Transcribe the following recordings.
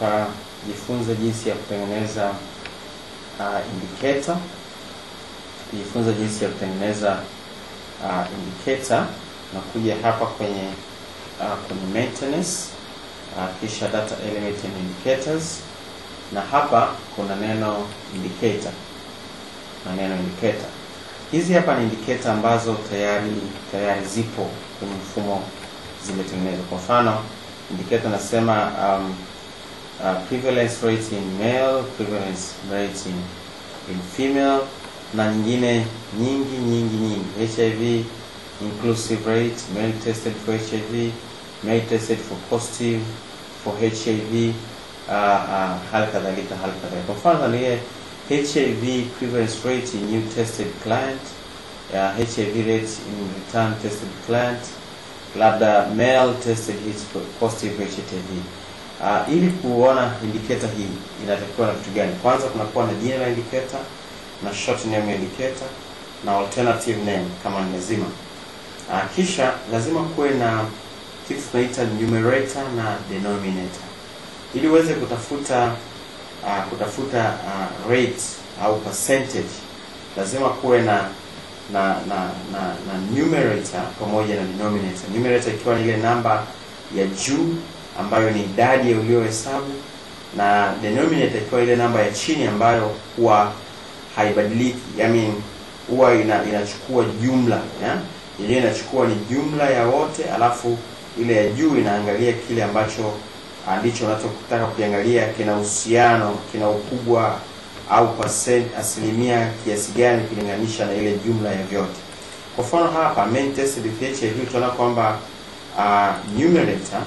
tukajifunza jinsi ya kutengeneza uh, indicator tukijifunza jinsi ya kutengeneza uh, indicator na kuja hapa kwenye uh, kwenye maintenance uh, kisha data element and indicators na hapa kuna neno indicator na neno indicator hizi hapa ni indicator ambazo tayari tayari zipo kwenye mfumo zimetengenezwa kwa mfano indicator nasema um, uh, prevalence rate in male prevalence rate in, in female na nyingine nyingi nyingi nyingi hiv inclusive rate male tested for hiv male tested for positive for hiv uh, uh, hali kadhalika hali kadhalika kwa mfano angalie hiv prevalence rate in new tested client uh, hiv rate in return tested client labda male tested his positive hiv uh, ili kuona indicator hii inatakiwa na vitu gani kwanza kunakuwa na jina la indicator na short name ya indicator na alternative name kama nimezima uh, kisha lazima kuwe na kitu tunaita numerator na denominator ili uweze kutafuta uh, kutafuta uh, rate au percentage lazima kuwe na na na na, na numerator pamoja na denominator numerator ikiwa ni ile namba ya juu ambayo ni idadi ya uliohesabu na denominator ikiwa ile namba ya chini ambayo huwa haibadiliki I mean huwa ina, inachukua jumla ya? yenyewe inachukua ni jumla ya wote alafu ile ya juu inaangalia kile ambacho ndicho unachotaka kukiangalia kina uhusiano kina ukubwa au percent asilimia kiasi gani ukilinganisha na ile jumla ya vyote kwa mfano hapa main tested with hiv tunaona kwamba uh, numerator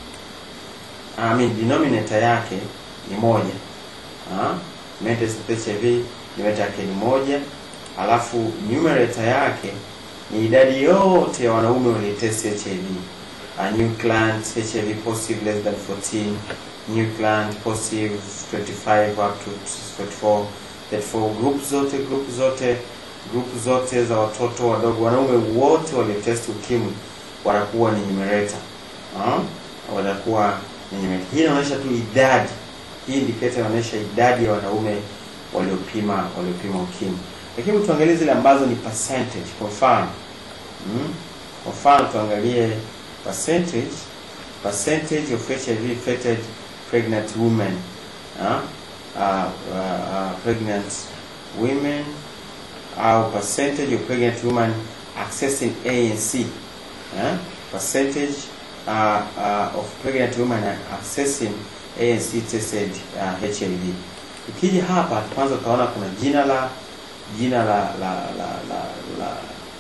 I mean denominator yake ni moja uh, main tested with hiv numerator yake ni moja alafu numerator yake ni idadi yote ya wanaume waliotest hiv a new client HIV positive less than 14, new client positive 25 up to 44, 34 group zote group zote group zote za watoto wadogo, wanaume wote waliotest ukimwi wanakuwa ni numerator uh, wanakuwa ni numerator. Hii inaonyesha tu idadi, hii indicator inaonyesha idadi ya wanaume waliopima waliopima ukimwi, lakini tuangalie zile ambazo ni percentage. Kwa mfano mm, kwa mfano tuangalie percentage percentage of HIV infected pregnant women uh, uh, uh, pregnant women au percentage of pregnant women accessing ANC uh, percentage uh, uh, of pregnant women accessing ANC tested uh, HIV. Ukija hapa kwanza utaona kuna jina la jina la la la la, la,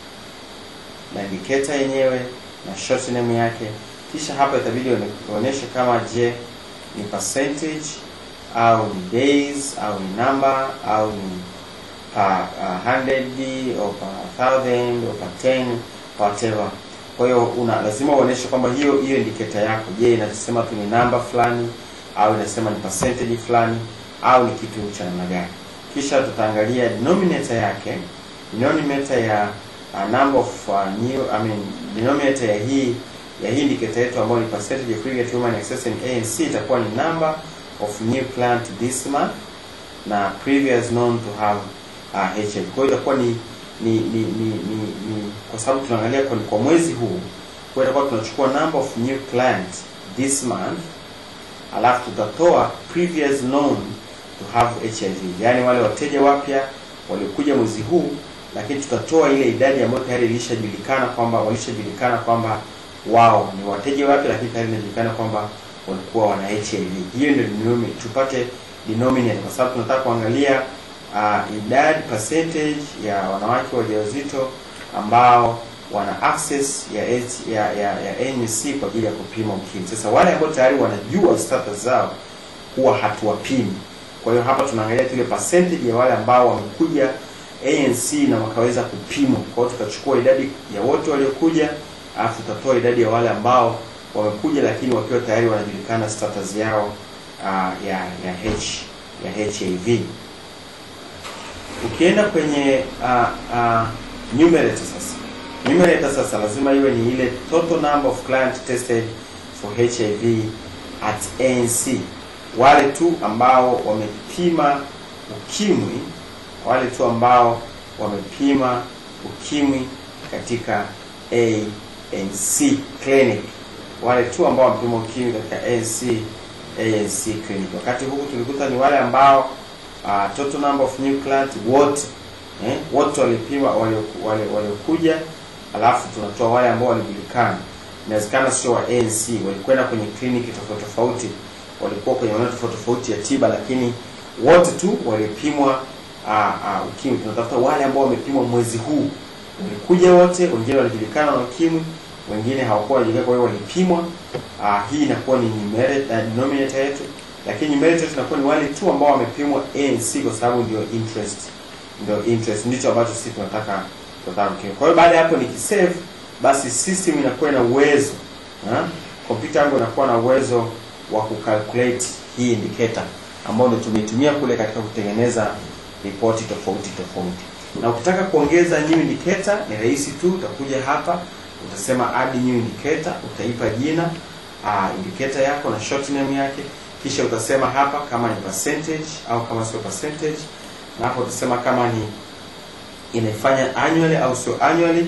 la indicator yenyewe na short name yake kisha hapa itabidi uonyeshe kama je ni percentage au ni days au ni number au ni per uh, 100 au per 1000 au per 10 whatever kwa hiyo una lazima uonyeshe kwamba hiyo hiyo indicator yako je inasema tu ni namba fulani au inasema ni percentage fulani au ni kitu cha namna gani kisha tutaangalia denominator yake denominator ya uh, number of uh, new I mean denominator ya hii ya hii indicator yetu ambayo ni percentage of pregnant women accessing ANC itakuwa ni number of new client this month na previous known to have uh, HIV. Kwa hiyo itakuwa ni ni ni, ni, ni, ni kwa sababu tunaangalia kwa, kwa mwezi huu kwa hiyo itakuwa tunachukua number of new client this month alafu tutatoa previous known to have HIV, yaani wale wateja wapya waliokuja mwezi huu lakini tutatoa ile idadi ambayo tayari ilishajulikana kwamba walishajulikana kwamba wao ni wateja wapya, lakini tayari inajulikana kwamba walikuwa wana HIV. Hiyo ndio denominator, tupate denominator kwa sababu tunataka kuangalia uh, idadi percentage ya wanawake wajawazito ambao wana access ya H, ya, ya, ya ANC kwa ajili ya kupima ukimwi. Sasa wale ambao tayari wanajua status zao huwa hatuwapimi. Kwa hiyo hapa tunaangalia ile percentage ya wale ambao wamekuja ANC na wakaweza kupimwa. Kwa hiyo tutachukua idadi ya wote waliokuja, alafu tutatoa idadi ya wale ambao wamekuja lakini wakiwa tayari wanajulikana status yao uh, ya ya H ya HIV. Ukienda kwenye uh, uh, numerator sasa, numerator sasa lazima iwe ni ile total number of client tested for HIV at ANC wale tu ambao wamepima ukimwi, wale tu ambao wamepima ukimwi katika ANC clinic, wale tu ambao wamepima ukimwi katika ANC ANC clinic. Wakati huku tulikuta ni wale ambao uh, total number of new clients wote eh, wote walipima walioku- wale- waliokuja, alafu tunatoa wale ambao walijulikana. Inawezekana sio wa ANC, walikwenda kwenye kliniki tofauti tofauti, walikuwa kwenye maeneo tofauti tofauti ya tiba, lakini wote tu walipimwa uh, uh, ukimwi. Tunatafuta wale ambao wamepimwa mwezi huu, walikuja wote, wengine walijulikana na ukimwi, wengine hawakuwa wanajulikana, kwa hiyo walipimwa. Uh, hii inakuwa ni numerator, uh, denominator yetu, lakini numerator yetu inakuwa ni wale tu ambao wamepimwa ANC kwa sababu ndio interest ndio interest ndicho ambacho sisi tunataka tunataka kukio. Kwa hiyo baada ya hapo nikisave, basi system inakuwa na uwezo ha? kompyuta yangu inakuwa na uwezo wa kucalculate hii indicator ambao ndio tumeitumia kule katika kutengeneza ripoti tofauti tofauti. Na ukitaka kuongeza new indicator ni rahisi tu, utakuja hapa utasema add new indicator, utaipa jina uh, indicator yako na short name yake, kisha utasema hapa kama ni percentage au kama sio percentage na hapo utasema kama ni inaifanya annually au sio annually.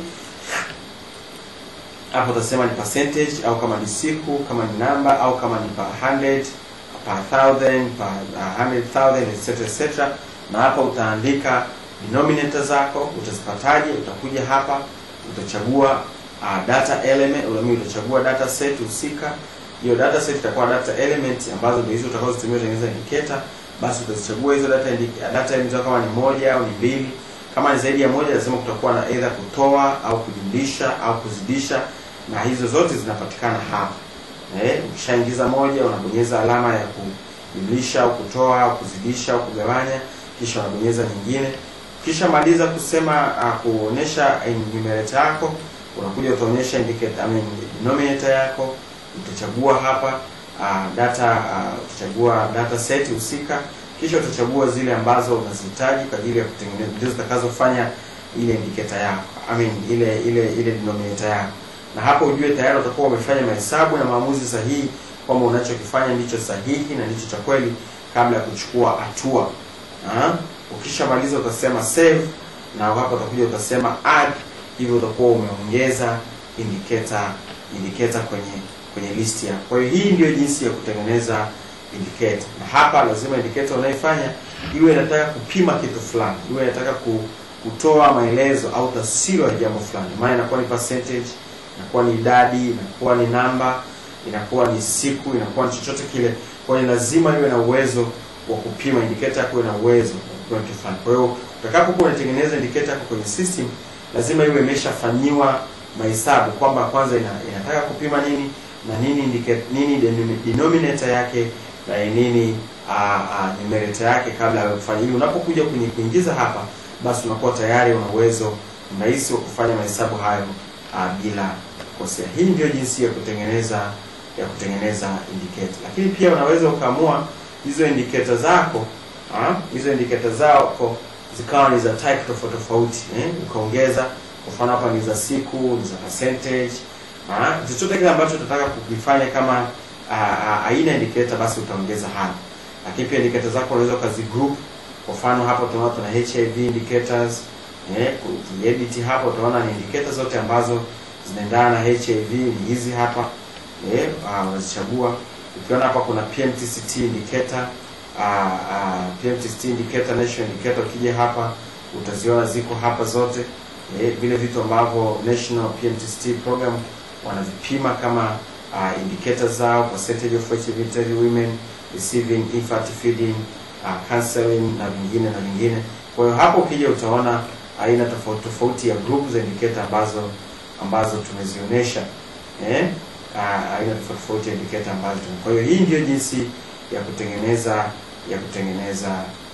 Hapo utasema ni percentage au kama ni siku, kama ni namba au kama ni per 100, per thousand, per uh, 100,000 etc etc. Na hapa utaandika denominator zako utazipataje. Utakuja hapa utachagua uh, data element, ulami utachagua data set husika. Hiyo data set itakuwa data element ambazo ndio hizo utakazotumia kutengeneza indicator basi utazichagua hizo data indi- data element kama ni moja au ni mbili. Kama ni zaidi ya moja, lazima kutakuwa na either kutoa au kujumlisha au kuzidisha, na hizo zote zinapatikana hapa. Eh, ukishaingiza moja unabonyeza alama ya kujumlisha au kutoa au kuzidisha au kugawanya, kisha unabonyeza nyingine. Kisha maliza kusema uh, kuonesha numerator yako, unakuja utaonyesha indicator, I mean, denominator yako utachagua hapa uh, data uh, utachagua data set husika, kisha utachagua zile ambazo unazihitaji kwa ajili ya kutengeneza, ndio zitakazofanya ile indicator yako, I mean ile ile ile denominator yako, na hapo ujue tayari utakuwa umefanya mahesabu na maamuzi sahihi kwamba unachokifanya ndicho sahihi na ndicho cha kweli kabla ya kuchukua hatua. Ah, Ukishamaliza utasema save, na hapo utakuja utasema add, hivyo utakuwa umeongeza indicator indicator kwenye kwenye list yako. Kwa hiyo hii ndio jinsi ya kutengeneza indicator, na hapa lazima indicator unayofanya iwe inataka kupima kitu fulani, iwe inataka ku, kutoa maelezo au taswira ya jambo fulani, maana inakuwa ni percentage, inakuwa ni idadi, inakuwa ni namba, inakuwa ni siku, inakuwa ni chochote kile. Kwa hiyo lazima iwe na uwezo wa kupima indicator yako, iwe na uwezo wa kupima kitu fulani. Kwa hiyo utakapokuwa unatengeneza indicator yako kwenye system, lazima iwe imeshafanyiwa mahesabu kwamba kwanza ina, inataka kupima nini na nini indicate, nini denom- denominator yake na nini uh, uh, numerator yake kabla ya kufanya ili unapokuja kwenye kuingiza hapa, basi unakuwa tayari una uwezo mrahisi wa kufanya mahesabu hayo uh, bila kukosea. Hii ndio jinsi ya kutengeneza ya kutengeneza indicator, lakini pia unaweza ukaamua hizo indicator zako ah, hizo indicator zako zikawa ni za type tofauti tofauti eh, ukaongeza kwa mfano hapa ni za siku, ni za percentage Ah, chochote kile ambacho utataka kukifanya kama ah, ah, aina ya indicator basi utaongeza hapa. Lakini pia indicator zako unaweza ukazigroup. Kwa mfano hapa tunaona tuna HIV indicators. Eh, ukiedit hapa utaona ni indicator zote ambazo zinaendana na HIV ni hizi hapa. Eh, ah, unazichagua. Ukiona hapa kuna PMTCT indicator, ah, ah, PMTCT indicator, national indicator ukija hapa utaziona ziko hapa zote. Eh, vile vitu ambavyo National PMTCT program wanavipima kama uh, indicators zao, percentage of HIV infected women receiving infant feeding, uh, counseling na vingine na vingine. Kwa hiyo hapo ukija utaona aina tofauti tofauti ya group za indicator ambazo ambazo tumezionyesha eh, uh, aina tofauti tofauti ya indicator ambazo tume. Kwa hiyo hii ndio jinsi ya kutengeneza ya kutengeneza